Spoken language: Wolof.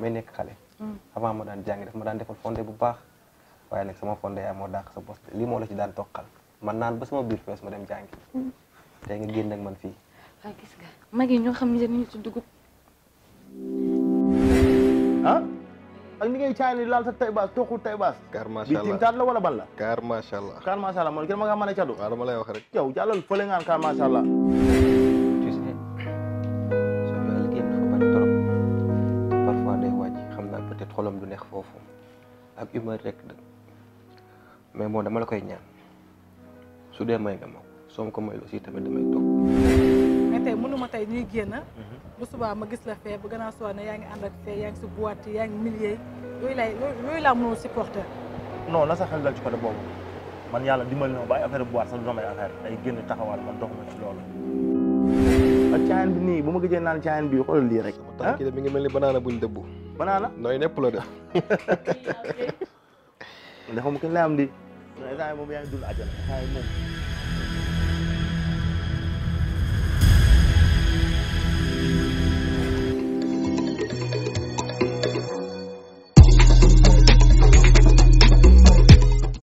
may nekk xale avant ma daan jàngi daf ma daan defal fondé bu baax waaye nag sama fondé yaa moo dàq sa bos lii moo la ci daan toqal man naan ba sama biir fees ma dem jàngi tey nga génn ak man fii waaw gis nga mag yi ñoo xam ne dañuy ci dugub ah ak ni ngay caay ni laal sa tay baas toxul tay baas car bi macha allah timtaat la wala ban la car macha allah car macha allah man kenn ma nga mën a cadu waaw dama lay wax rek yow jàllal fële ngaan car macha allah tu sais soo yaa liggéey dafa bari trop parfois day wàcc xam naa peut-être xolam du neex foofu ak humeur rek de mais bon dama la koy ñaan su dee may nga ma ko soo ma ko mayul aussi tamit damay toog mais tey mënuma tey ñuy génn bu subaa ma gis la fee bu gannaaw soo ne yaa ngi ànd ak fee yaa ngi si boîte yaa ngi milliers yooyu lay yooyu laa mënul supporter non na sa xel dal ci côté boobu man yàlla dimbali na ma ba ay affaire bu waat sax du damay affaire ay génn taxawal man doxuma ci loolu ak caayan bi nii bu ma gëjee naan caayan bi xoolal lii rek sama tànk yi de mi ngi mel ni banaana buñ dëbbu banaana nooy nepp la de ndax moom kenn lay am di instant yi moom yaa ngi dund àjjana instant yi moom